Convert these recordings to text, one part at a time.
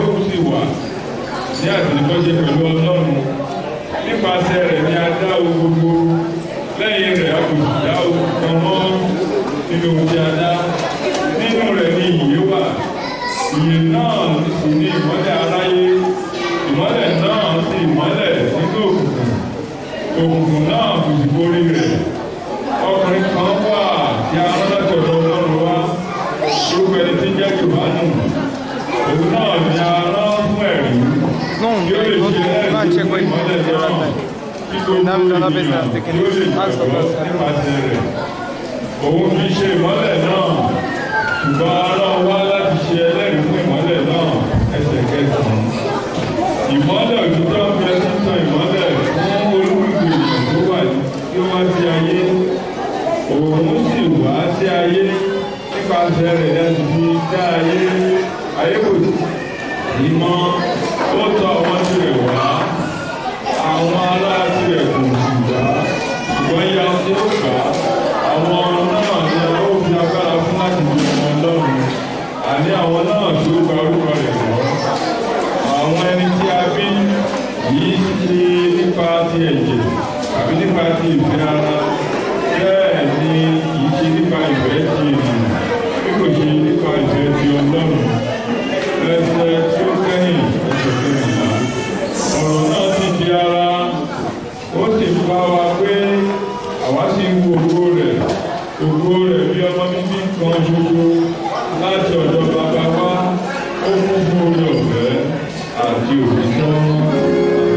tóun sì wà ní àtìlẹ́kọ́ṣe pẹ̀lú ọlọ́run nípasẹ̀ rẹ̀ ni a dá o gbogbo lẹ́yìn rẹ̀ a kò sì dá o kan mọ́ nínú ohun tí a dá nínú rẹ̀ ni ìyè wà ìyè náà sì ní ìmọ́lẹ̀ aráyé ìmọ́lẹ̀ náà sì mọ́lẹ̀ nínú òkùnkùn òkùnkùn náà kò sì borí rẹ̀ ọkùnrin kan wà tí a rán láti ọ̀dọ̀ ọlọ́run wá orúkọ ẹni tí ń jẹ́ Jòhánù òun náà ni a rán fún ẹ̀rí Non, tí ó lè go ṣe to go and check when ìmọ́lẹ̀ the náà right kí gbogbo Now the other ènìyàn person has taken tí ó lè it. Ask the gbàgbọ́ person. nípasẹ̀ rẹ̀ òun fi ṣe ìmọ́lẹ̀ náà ṣùgbọ́n a rán wá láti ṣe ẹlẹ́rìí fún ìmọ́lẹ̀ náà ẹsẹ̀ kẹsàn-án ìmọ́lẹ̀ òtítọ́ ń bẹ títàn ìmọ́lẹ̀ fún olúkúlùkù ènìyàn tó wà tí ó wá sí ayé òun sì wá sí ayé nípasẹ̀ rẹ̀ láti fi dá ayé ayé kò sí mọ́ ó tọ̀ wọ́n tirẹ̀ wá àwọn ará tirẹ̀ kò sì gbà ṣùgbọ́n ya tí ó gbà àwọn náà ni a ó fi agbára fún láti di ọmọ ọlọ́run àní àwọn náà tí ó gba orúkọ rẹ̀ lọ àwọn ẹni tí a bí yìí ṣe nípa ti ẹ̀jẹ̀ tàbí nípa ti ìfẹ́ ara bẹ́ẹ̀ ni kìí ṣe nípa ìfẹ́ ti ènìyàn bí kò ṣe nípa ìfẹ́ ti ọlọ́run ẹsẹ̀ tí ó kẹ́yìn ẹsẹ̀ kẹ́yìnlá ọ̀rọ̀ náà ti di ara ó sì ń bá wa pé àwa sì ń wo ògo rẹ̀ ògo rẹ̀ bí ọmọ bíbí kan ṣoṣo láti ọ̀dọ̀ bàbá wa ó kún fún orí ọ̀fẹ́ àti òtítọ́.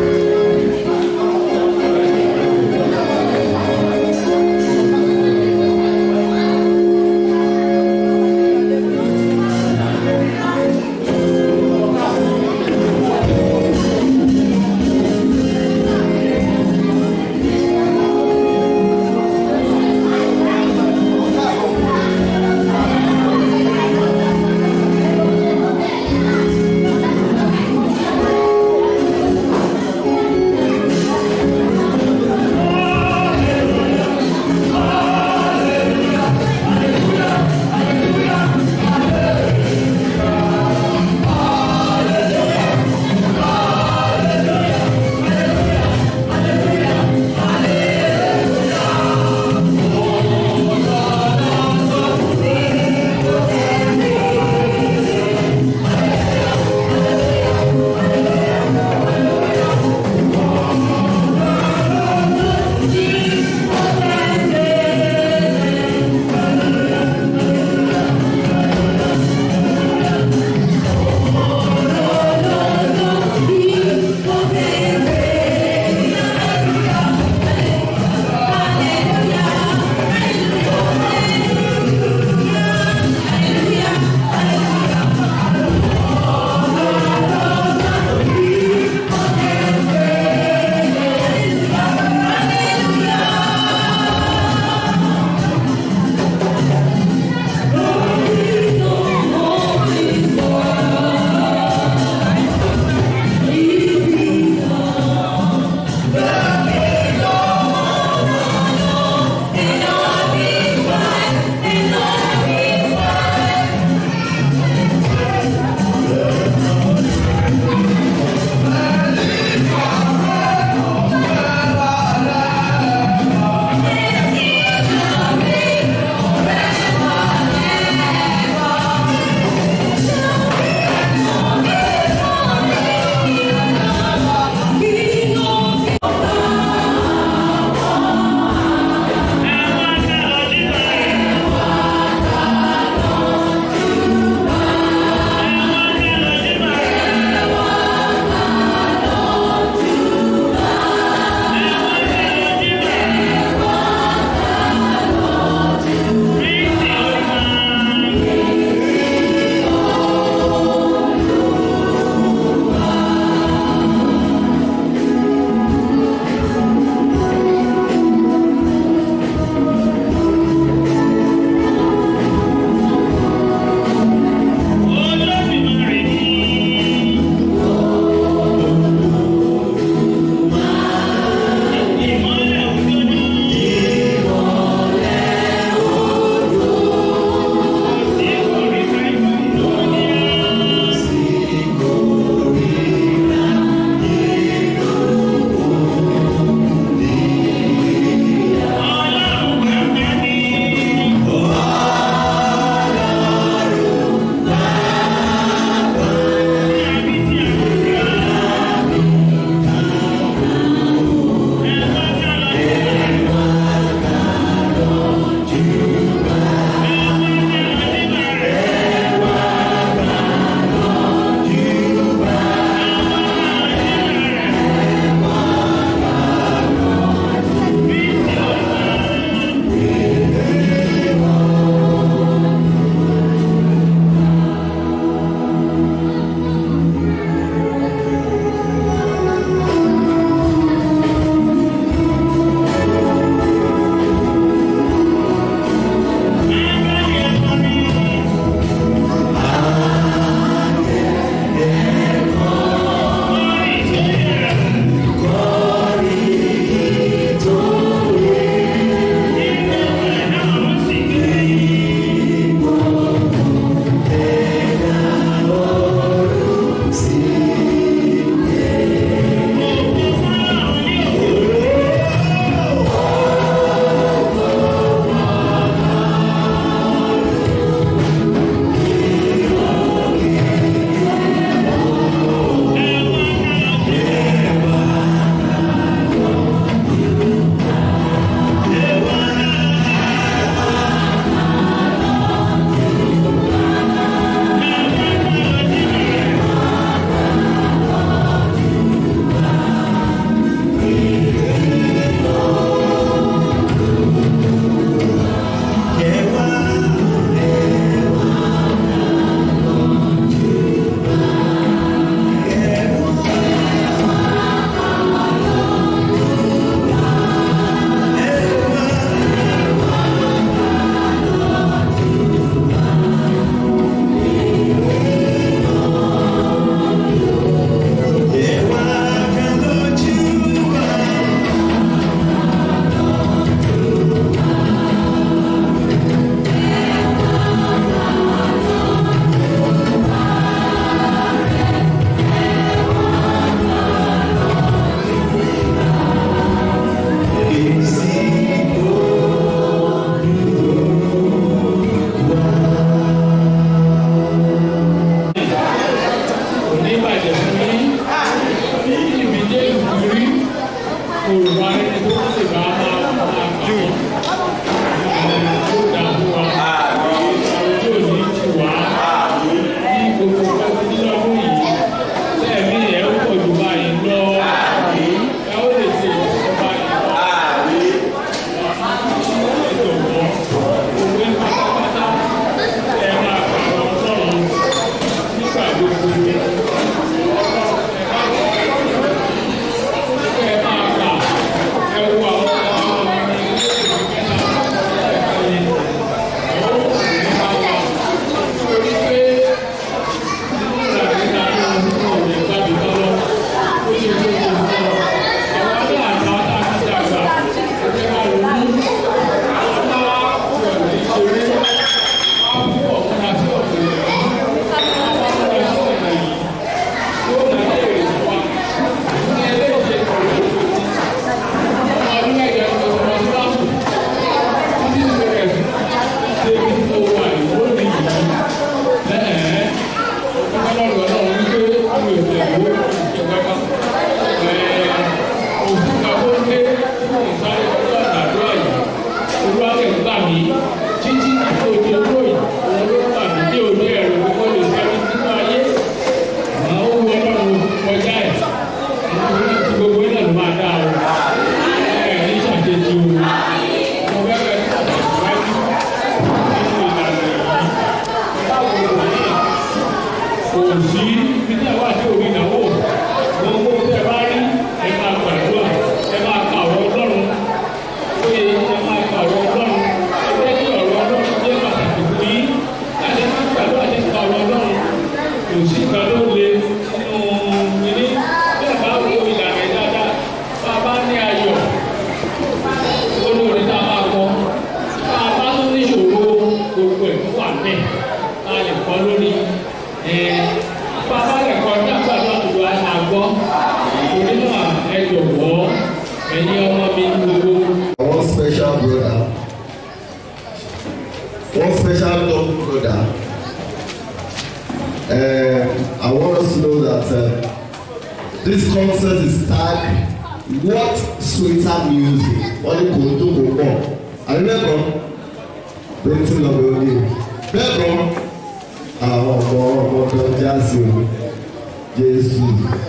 This concert is tagged What Sweeter Music. Wọ́n ní kò tó kò pọ̀. Àdébẹ́kọ̀ bẹ́ẹ̀ tí lọ bẹ̀rẹ̀ ní. Bẹ́ẹ̀kọ́ àwọn ọmọ ọmọ ọdọ jáàsì o. Jésù.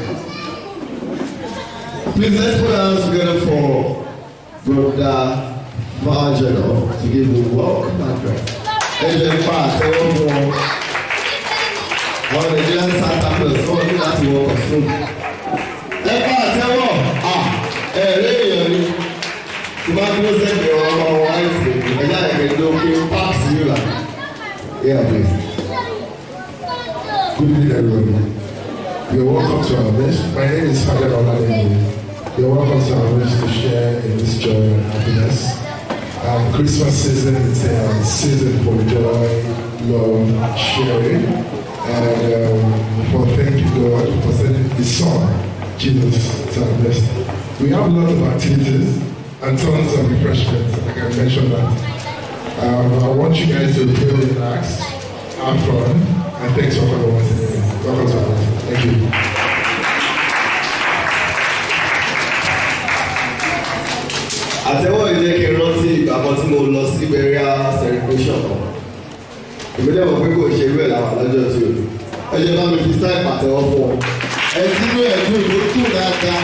Please let's put our hands together for Brother Virgil to give the welcome address. Ẹ jẹ́ pa àtẹ́wọ́ fún wọn. Àwọn Nigerian Santa Claus wọ́n ní láti wọkọ̀ fún. Ẹ pa àtẹ́wọ́ ẹ̀rẹ́ èèyàn ni tí bá dúró sẹ́yìn ọ̀rọ̀ ọmọ wọn àìsàn ẹ̀yà ẹ̀kẹ́ ló pé páàkì yìí là. Yeah, please. Good evening, everyone. You're welcome to our midst. My name is Father Olademi. You're welcome to our midst to share in this joy and happiness. Um, Christmas season is a season for joy, love, sharing, and um, for thanking God for sending His Son, Jesus, to our midst. We have lots of activities and tons of refreshments. I can mention that. Um, I want you guys to feel relaxed, have fun, and thanks for coming once again. Welcome to our Thank you. àtẹ́wọ́ yìí jẹ́ kí n rántí ìgbà kan tí mo lọ sí burial celebration kan èmi dẹ̀ mọ̀ pé kò ṣe irú ẹ̀ láwà lọ́jọ́ tí o ẹ jẹ́ bá mi fi sáì pàtẹ́wọ́ fún ọ ẹ tí inú ẹ̀ dùn ló dùn dáadáa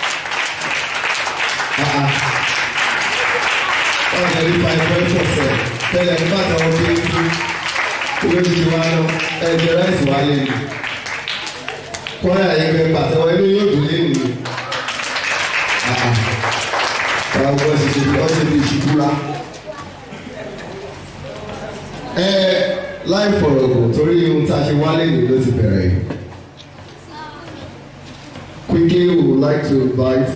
ọ̀nà ní five point four seven tẹ́lẹ̀ ní pàtẹ́wọ́ pé kí owó ti wá lọ ẹ jẹ ráìsì wá lé mi kọ́ńtà yẹn pé pàtẹ́wọ́ inú yóò dùn lé mi àwọn ọmọ ṣe ṣe ọ ṣe fi ṣubúra. ẹ láì fọ̀rọ̀ gùn torí ohun tá a ṣe wálé nìyí ló ti bẹ̀rẹ̀ yìí. Quickly, we would like to invite.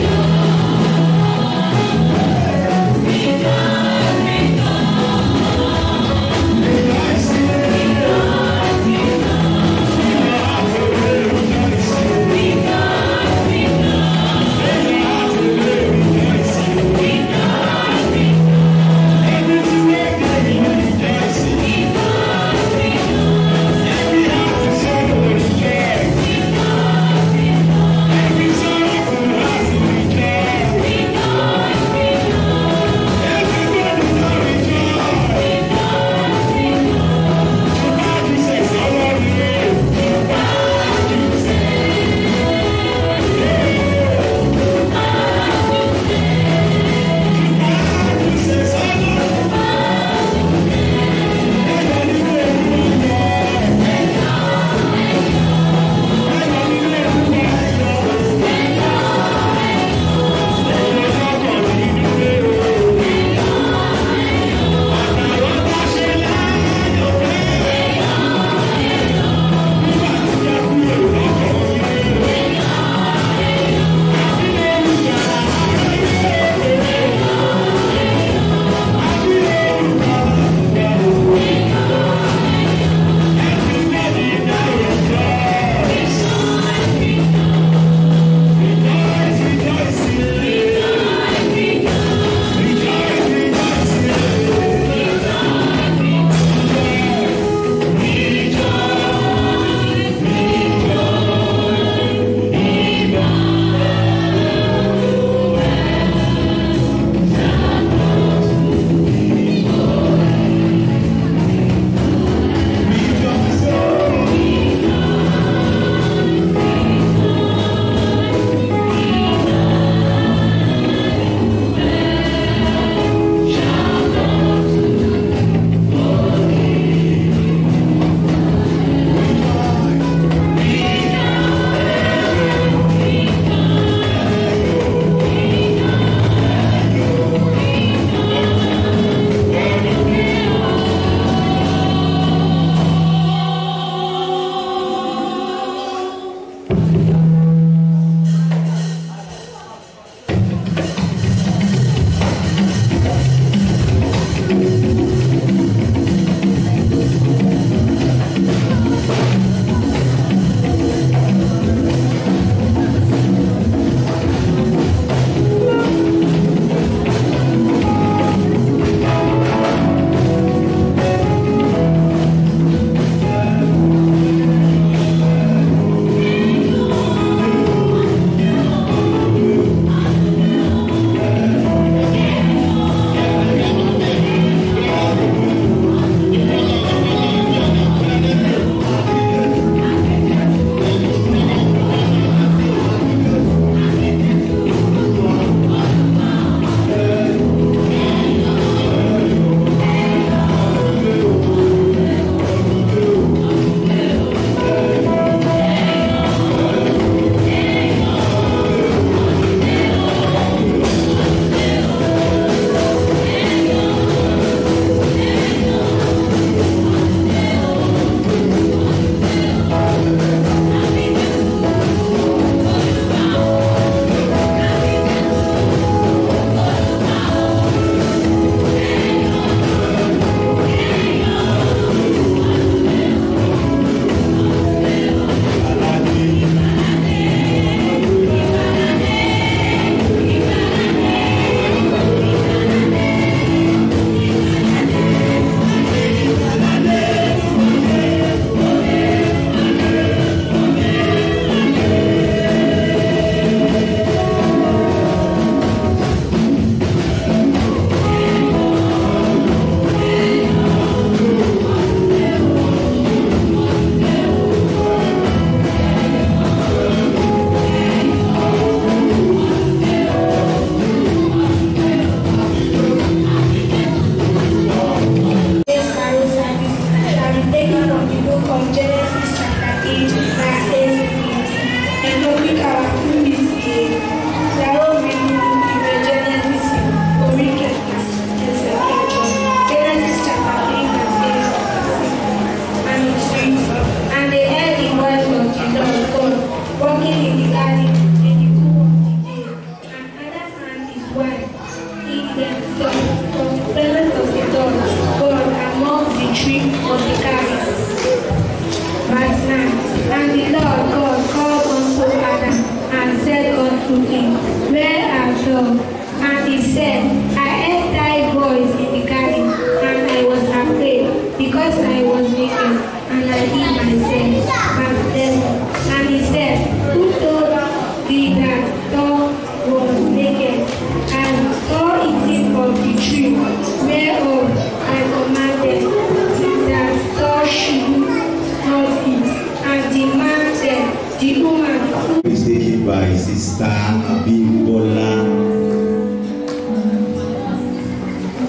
Rejoice, rejoice.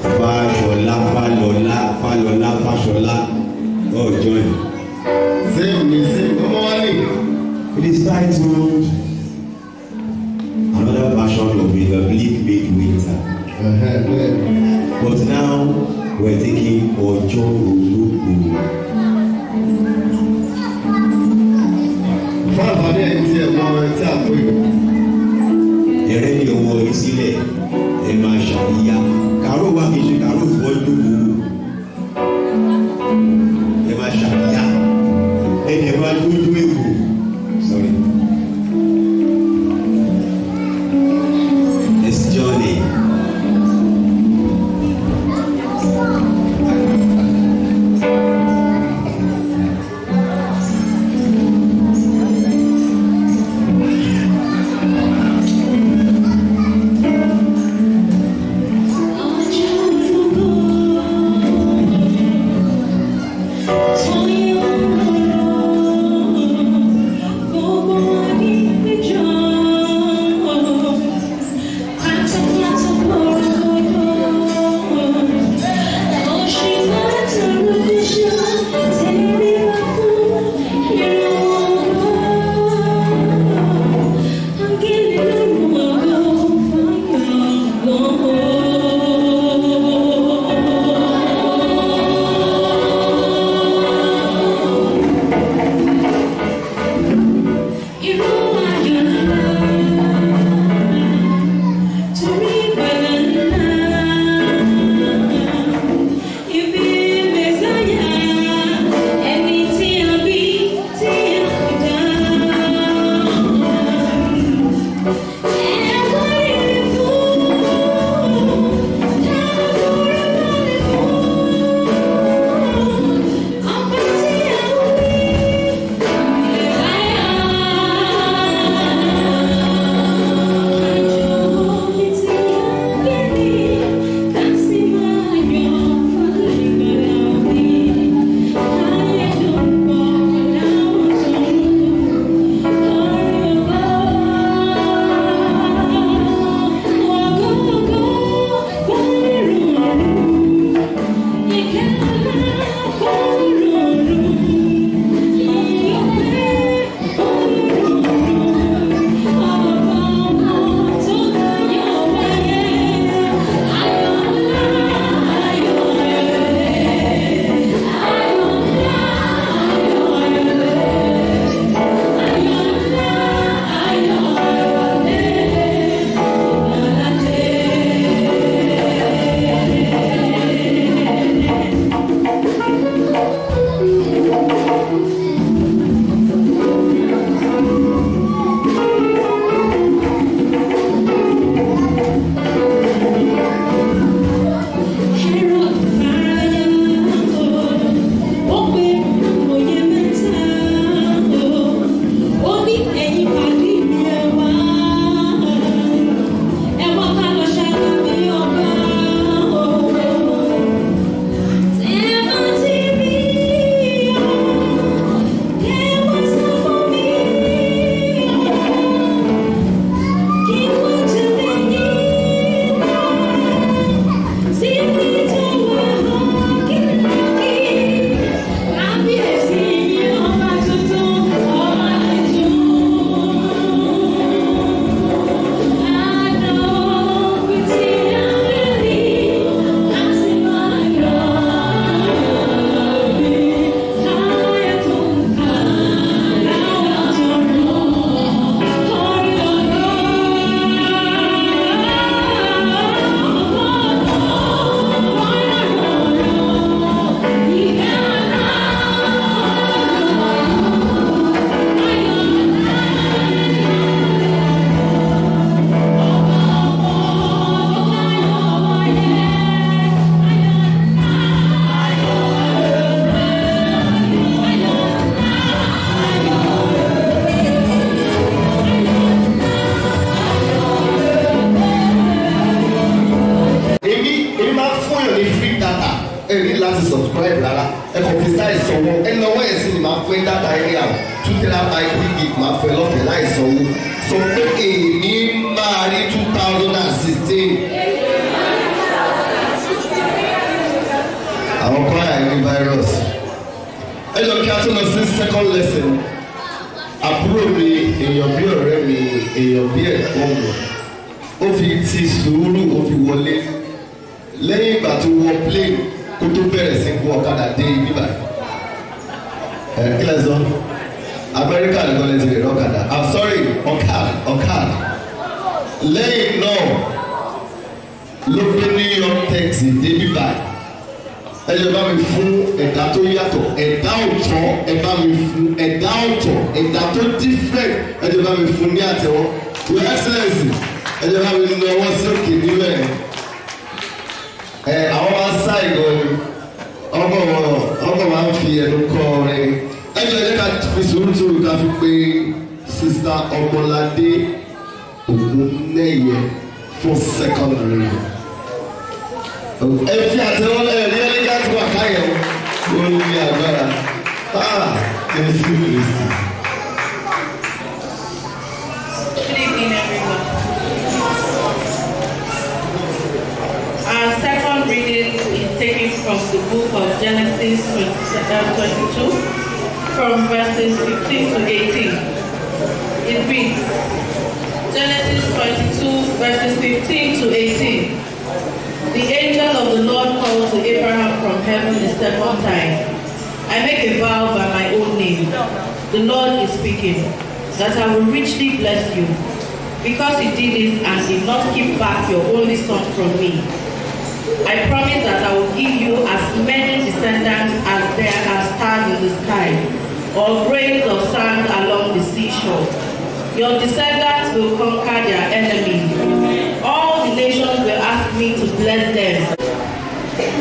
Fáṣọlá Fálọlá Fálọlá Fáṣọlá oh join. Same me, same. Come on, in. It is titled Another Version of the Bleak Midwinter. Uh-huh, good. But now we're taking Ọjọ́ Olóko. Fún àǹfààní ẹ̀yin tí ẹ̀ mọ ẹ tí a pè é. Ẹ̀rẹ́ ní ọwọ́ yìí sílẹ̀ ẹ máa ṣàríyá. Kàró wà kì í ṣe kàró fún ọdún gbogbo. Ẹ máa ṣàríyá. Ẹ dẹ̀ máa dúdú èkó. Sorry. This journey. láti subscribe rárá ẹ kàn fi sáì sanwó ẹ lọ́wọ́ ẹ̀ sí ni máa fún ẹ dáta ẹ yà two terabyte three gig máa fún ẹ lọ́fẹ̀ẹ́ láì sanwó sọ pé èmi máa rí two thousand and sixteen. tún lọ sí second lesson àbúrò mi èèyàn bí ọ̀rẹ́ mi èèyàn bí ẹ̀gbọ́n mi ó fi ti sùúrù ó fi wọlé lẹ́yìn ìgbà tó wọ plane kó tó bẹ̀rẹ̀ sí gun ọ̀kadà dé ibi báyìí ẹ̀ kí lẹ sọ amẹ́ríkà nìkan lè ti rè lọ́kadà i'm sorry ọ̀kad ọ̀kad lẹ́yìn náà ló gbé new york taxi débi báyìí ẹ jẹ́ bá mi fún ẹ̀dá tó yàtọ̀ ẹ̀dá ọ̀tọ̀ ẹ bá mi fún ẹ̀dá ọ̀tọ̀ ẹ̀dá tó different ẹ jẹ́ bá mi fún ní àtẹ̀wọ́ your excellence ẹ jẹ́ bá mi nà ọwọ́ sí òkè níbẹ̀ ẹ àwọn máa ń sá ìgò ọkọ̀ ọkọ̀ máa ń fi ẹnu kọ́ ọ̀rẹ́ ẹ jẹ́ ẹ jẹ́ ká fi sùúrù tó ká fi pé sista ọmọládé ògúnnẹ́yẹ fún secondary ẹ fi àtẹwọ́ ẹ rí ẹni ká tó wà káyọ̀ ó ní agbára ah jésù kristu. Good evening, everyone. Our second reading is taken from the book of Genesis 22, from verses 15 to 18. It reads, Genesis 22, verses 15 to 18. The angel of the Lord called to Abraham from heaven the second time. I make a vow by my own name. The Lord is speaking, that I will richly bless you, because you did this and did not keep back your only son from me. I promise that I will give you as many descendants as there are stars in the sky, or grains of sand along the seashore. Your descendants will conquer their enemies. All the nations will ask me to bless them.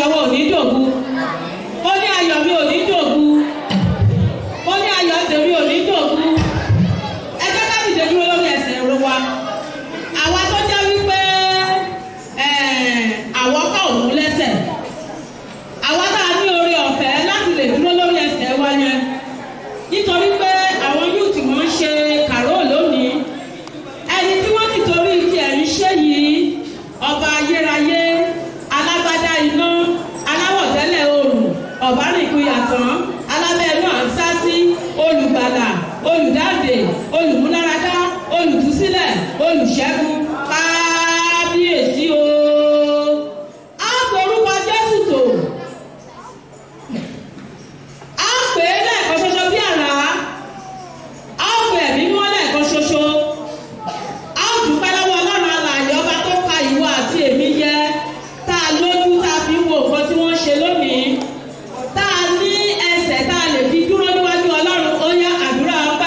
ayọ̀ wa ò ní dòbu mo ní ayọ̀ mi ò ní dòbu mo ní ayọ̀ tèmi ò ní dòbu ẹ jẹ́ ká dìde dúró lórí ẹsẹ̀ ẹ̀rọ wa àwa tó jẹ́ wípé àwọ̀ ká òun lẹ́sẹ̀ àwa tá a ní oore ọ̀fẹ́ láti lè dúró lórí ẹsẹ̀ wa yẹn nítorí pé àwọn yúùtì wọ́n ń ṣe kàró lónìí ẹni tí wọ́n ti torí tiẹ̀ ń ṣe yìí ọba ayérayé alágbádá iná aláwọ̀ tẹ́lẹ̀ oòrùn ọ̀bánìkúyàtàn alábẹ́ẹ̀nú àǹsásí olùgbàlà olùdáǹdè olùmúláradá olùtúsílẹ̀ olùṣẹ́gun kábíyèsí o. a forúkọ jésù tó a pè é lẹ́ẹ̀kan ṣoṣo bí àrá a pè ẹ̀mí mọ́ lẹ́ẹ̀kan ṣoṣo a dúpẹ́ lọ́wọ́ ọlọ́run alààyè ọba tó ka ìwọ àti èmi yẹ tá a lójú tá a fi wo nǹkan tí wọ́n ṣe lónìí tá a ní ẹsẹ̀ tá a lè fi dúró níwájú ọlọ́run ó yá àdúrà ọpẹ́.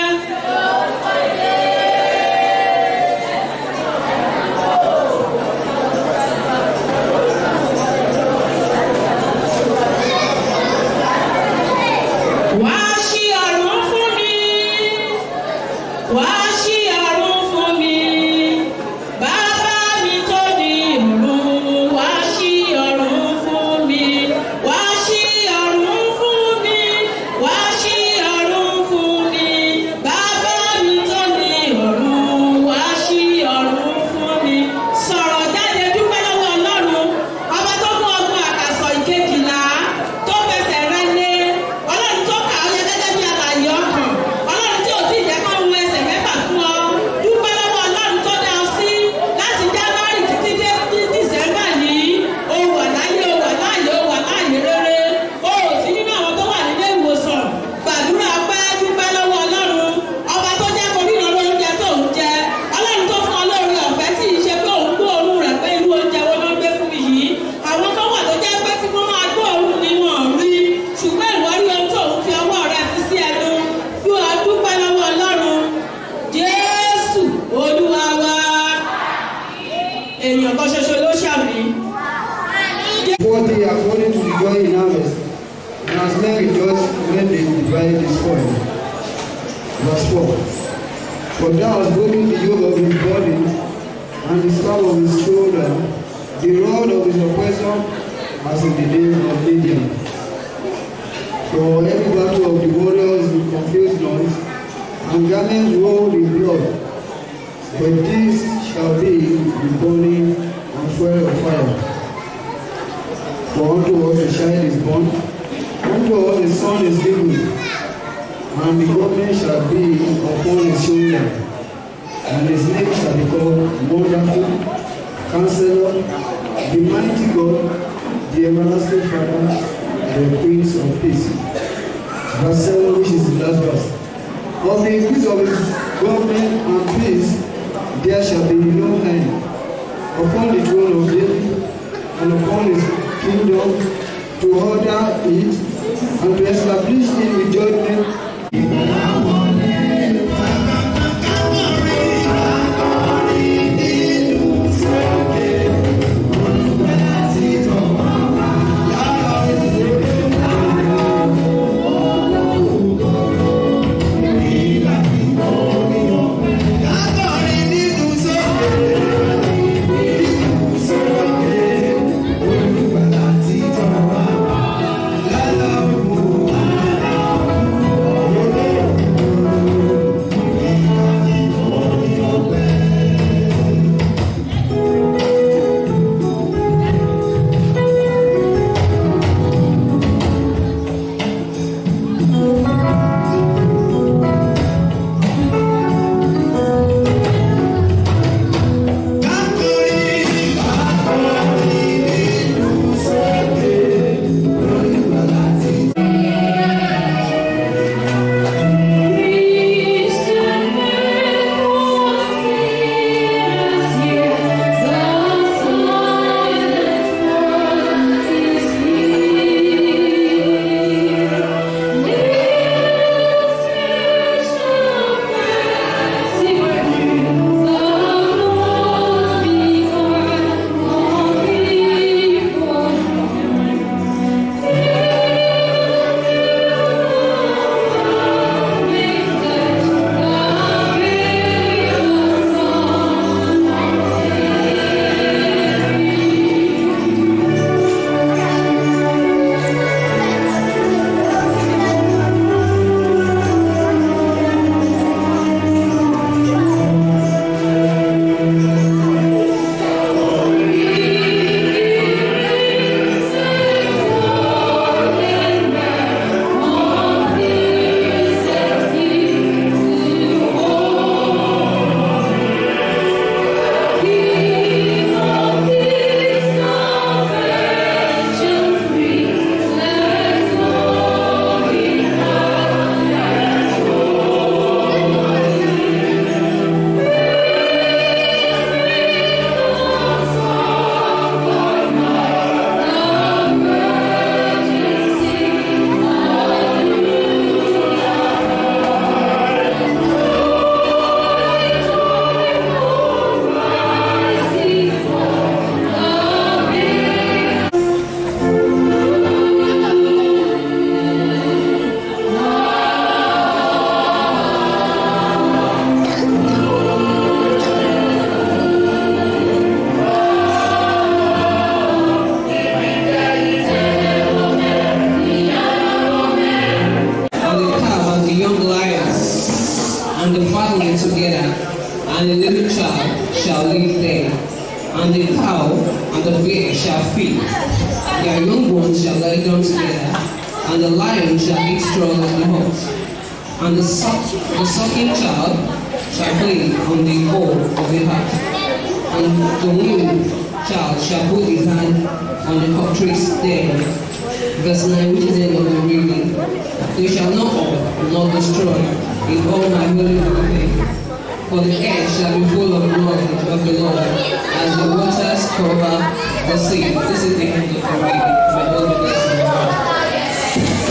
wá ṣí ọ̀run fún mi wá ṣí ọ̀run fún mi bàbá mi tó ní ọ̀run wá ṣí ọ̀run fún mi wá ṣí ọ̀run fún mi wá ṣí ọ̀run fún mi bàbá mi tó ní ọ̀run wá ṣí ọ̀run fún mi sọ̀rọ̀ jáde dúpẹ́ lọ́wọ́ ọlọ́run ọba tó mú ọgbọ́n àkàsọ̀ ìkejìlá tó fẹsẹ̀ rẹ lé ọlọ́run tó kà ó yẹ gẹ́gẹ́ bí alàyè ọkàn ọlọ́run tí ò tí ì jẹ́ kó wu ẹsẹ̀ mẹ́fà fún ọ dúpẹ́ lọ́wọ́ ọlọ́run tó dá ọ sí láti january títí dé ní december yìí o wà láyé o wà láàyè o wà láàyè rere o ò sí nínú àwọn tó wà nílé ìwòsàn gbàdúrà pé dúpẹ́ lọ́wọ́ ọlọ́run ọba tó jẹ́ kó ríran lóúnjẹ tó ń jẹ ọlọ́run tó fún ọ lórí ọ̀fẹ́ tí ì ṣe pé òun gbọ́ òórùn rẹ̀ pé irú oúnjẹ wo ló ń gbé fún mi yìí àwọn tó wà tó jẹ́ pé tí wọ́n máa gbọ́ òórùn ni wọ́n rí ṣùgbọ́n ìwọ rí ohun tó ń fi ọwọ́ rẹ fi sí ẹnu bí wàá dúpẹ́ lọ́wọ́ ọlọ́run jésù olúwa wa èèyàn kan ṣoṣo ló ṣàmì. Forty according to the joy in harvest, and as men rejoice when they divide the spoil. Verse 4. For thou hast broken the yoke of his body, and the staff of his shoulder, the rod of his oppressor, as in the days of Midian. For every battle of the warriors in confused noise, and garments rolled in blood. But this shall be the burning and fuel of fire. For unto us a child is born, unto us a son is given, and the government shall be upon his shoulder, and his name shall be called Wonderful, Counselor, the Mighty God, the Everlasting Father, the Prince of Peace. Verse 7, which is the last verse. Of the increase of his government and peace, there shall be no end upon the throne of David and upon his kingdom to order it and to establish it with judgment. Olùgbàlà ti tàn wá. Their young ones shall lie down together, and the lion shall eat straw like the ox. And the, suck, the sucking child shall play on the hole of the heart. And the weaned child shall put his hand on the cockatrice there. Verse 9, which is the end of the reading. They shall not all, nor destroy, in all my holy mountain. For the earth shall be full of knowledge of the Lord, as the waters cover the sea. This is the end of the reading. May God bless you.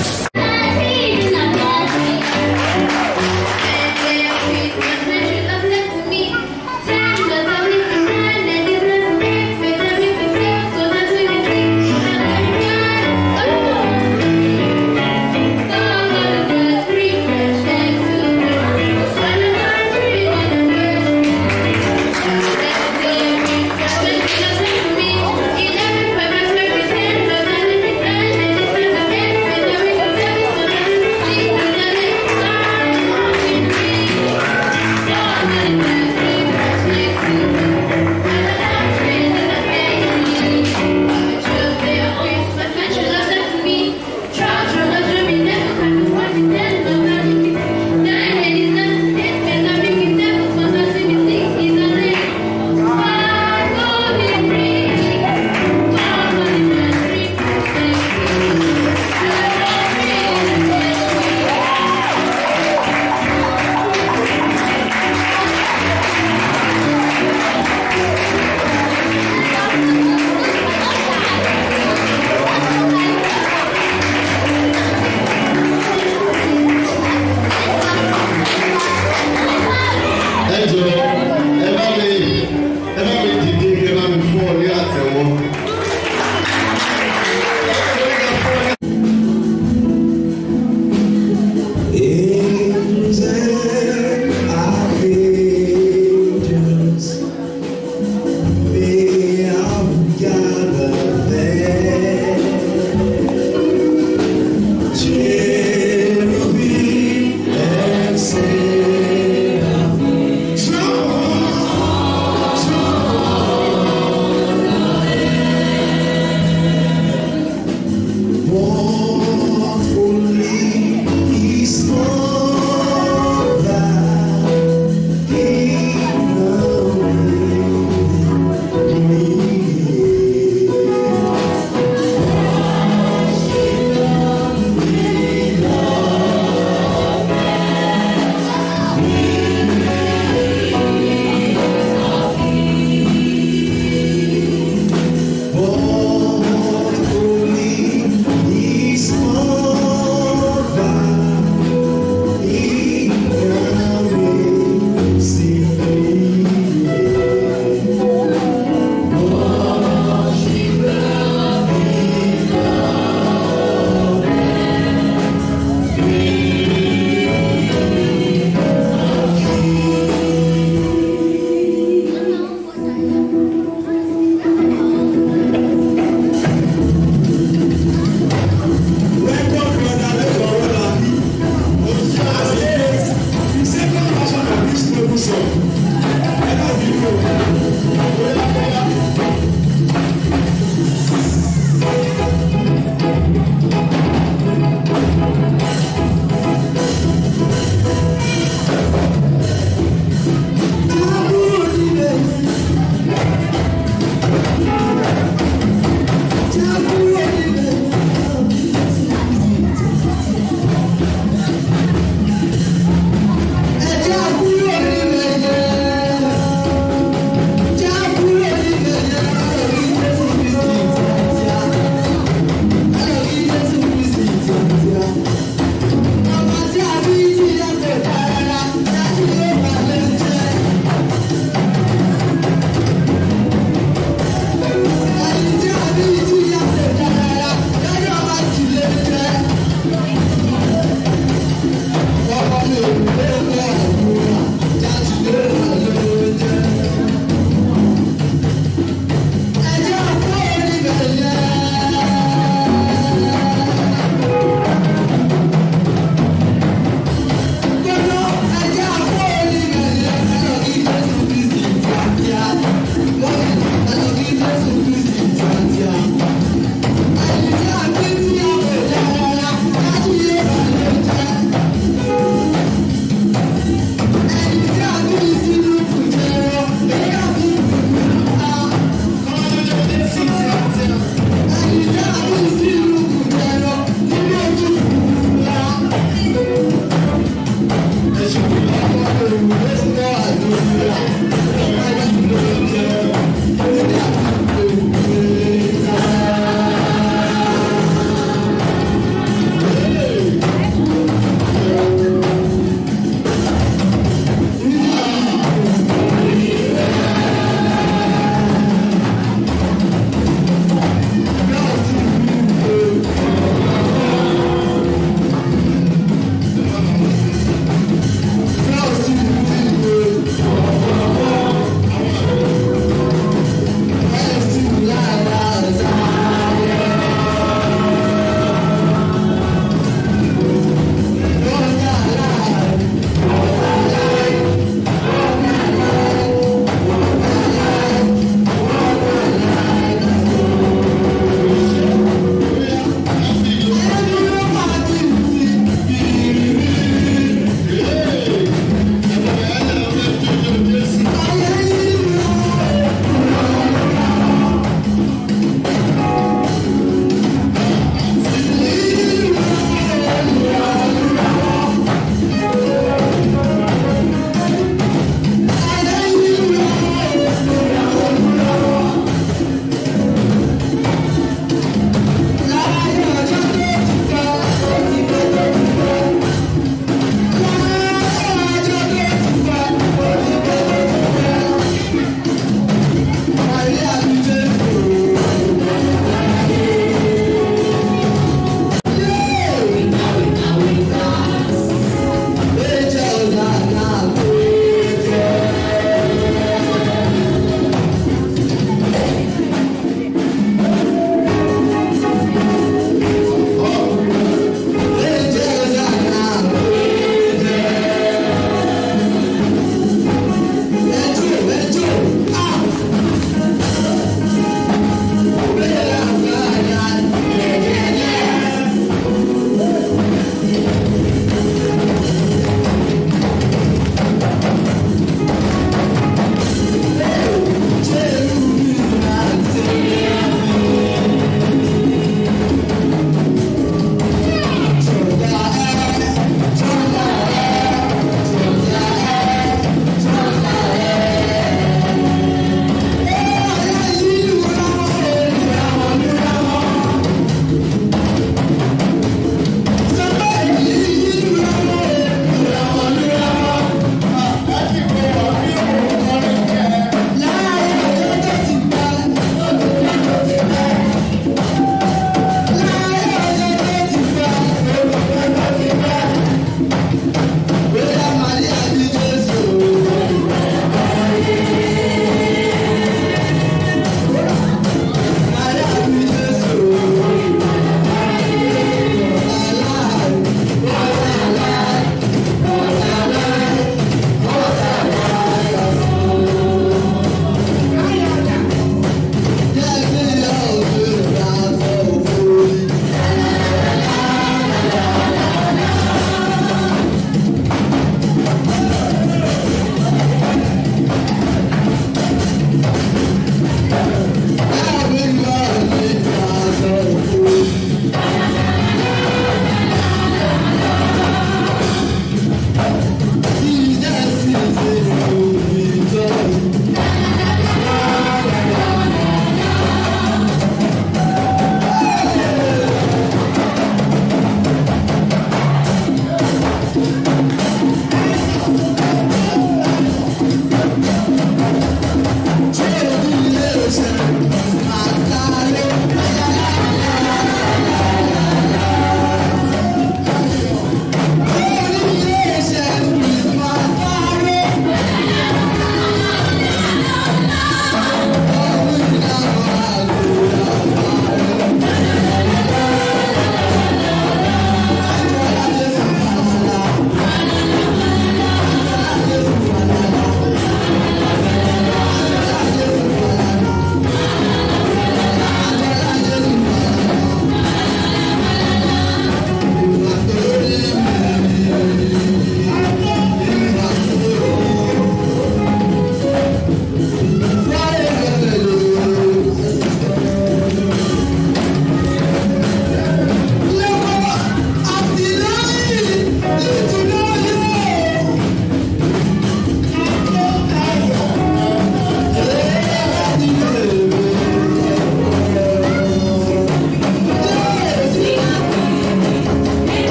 Thank you.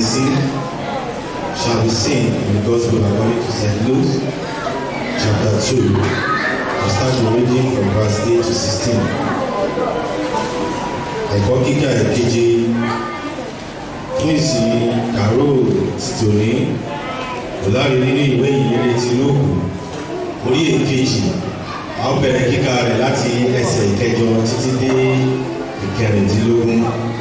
seen shall be seen in the Gospel according to St. Luke chapter 2. I start reading from verse 8 to 16. Ẹ̀kọ́ kíkà ìkeje fún ìsìn kàró tìtòní ọ̀láre nínú ìwé ìyẹrẹ ti lóògùn orí èkejì a ó bẹ̀rẹ̀ kíkà rẹ̀ láti ẹsẹ̀ ìkẹjọ títí dé ìkẹrìndínlógún.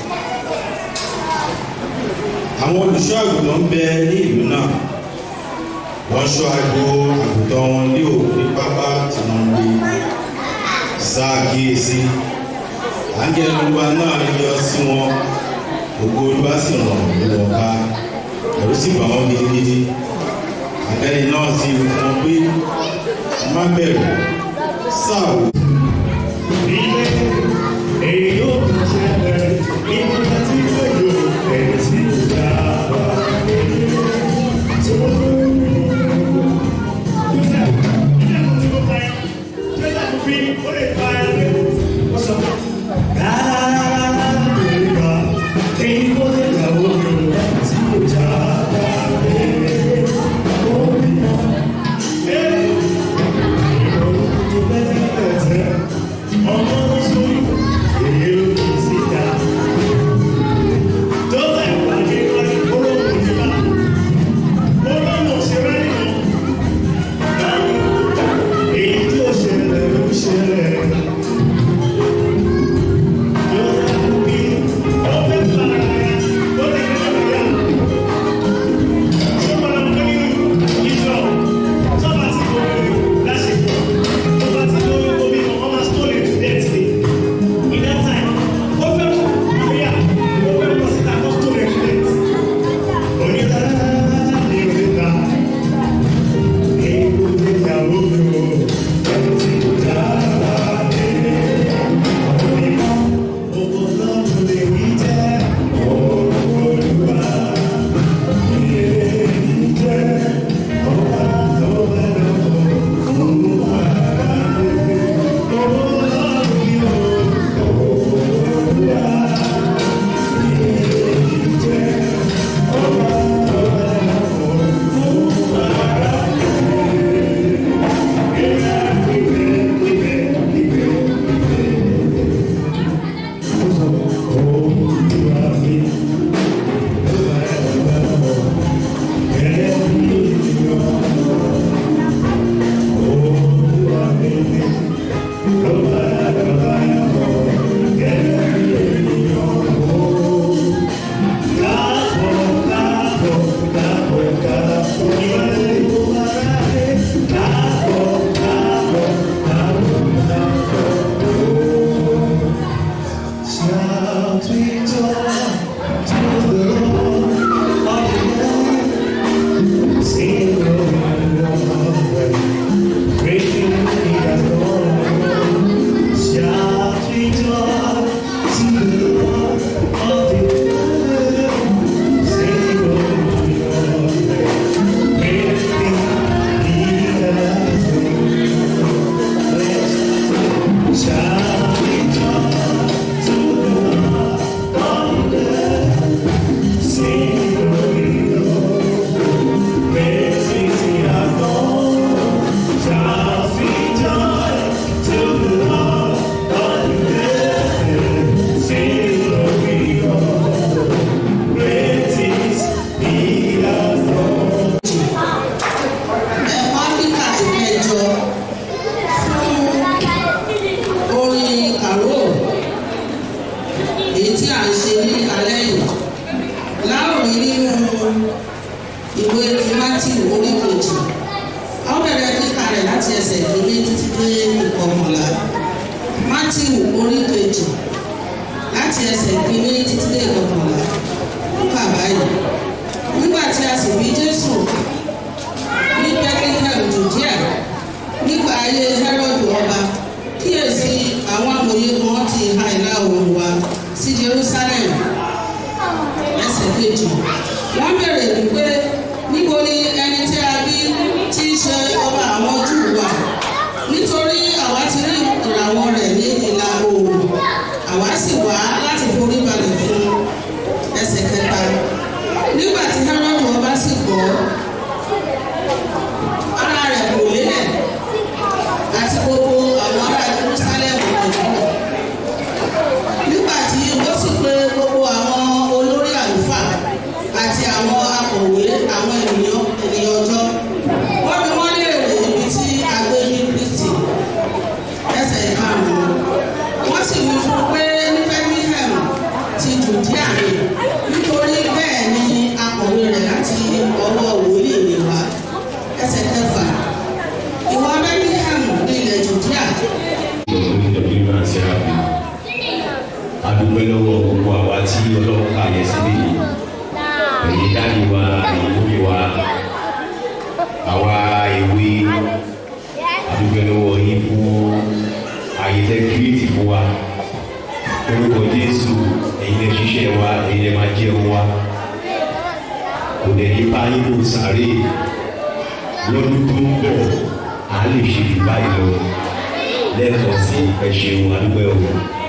Àwọn olùṣọ́ àgùntàn ń bẹ ní ìlú náà. Wọ́n ṣọ́ agbo àgùntàn wọn ní òkú ní pápá tí wọ́n ń gbé. Sáà kíyèsí. Áńgẹ́lì olúwa náà yọ sí wọn. Ògo olúwa sì ràn wọ́n ká. Ẹ̀rù sì bà wọ́n gidigidi. Àgẹ́lì náà sì wí fún wọn pé má bẹ̀rù. Sáà wò. ẹ̀kọ́ kíkà ìkẹjọ fún orin kàró èyí tí a ń ṣe ní alẹ́ yìí láòrí nínú ìwé ti matthew orí kejì a ó bẹ̀rẹ̀ kíkà rẹ̀ láti ẹsẹ̀ ìkíní títí dé ìkọkànlá matthew orí kejì láti ẹsẹ̀ ìkíní títí dé ìkọkànlá nípa báyìí nígbà tí a sì bí jésù ní bethlehem judea nígbà ayé herod ọba kíyèsí àwọn amòye kan ti ha ìlà oòrùn wá sí jerusalem ẹsẹ̀ kejì wọ́n béèrè wípé níbo ni ẹni tí a bí tí í ṣe ọba àwọn júù wà nítorí àwa ti rí ìràwọ̀ rẹ̀ ní ìlà oòrùn àwa sì wá láti forí balẹ̀ fún un àti gbogbo àwọn ará jerusalem ọ̀dọ́ nígbà tí wọ́n sì pé gbogbo àwọn olórí àlùfáà àti àwọn akọ̀wé àwọn ènìyàn ènìyàn ọjọ́ wọ́n bí wọ́n léèrè ibi tí a gbé ní kristi ẹsẹ̀ ìkarùn-ún wọ́n sì wí fún un pé ní birmingham ti jùdíà ni nítorí bẹ́ẹ̀ ni akọ̀wé rẹ̀ láti ọwọ́ wòlíì ni wá ẹsẹ̀ kẹfà ìwọ birmingham ní ilẹ̀ jùdíà adúpẹ́ lọ́wọ́ gbogbo àwa tí ọlọ́run kà yẹ síbí yìí èyí dáàbì wa èyí lómi wa àwa ìwé adúpẹ́ lọ́wọ́ yín fún àyè tẹ́ kírètì fún wa orúkọ jésù èyí lè ṣiṣẹ́ wa èyí lè máa jẹun wa kò dẹ̀ ní bá yín kò sáré lọ́dún tó ń bọ̀ à lè ṣe jù báyìí lọ lẹ́ẹ̀kan sí ẹ ṣeun adúpẹ́ o.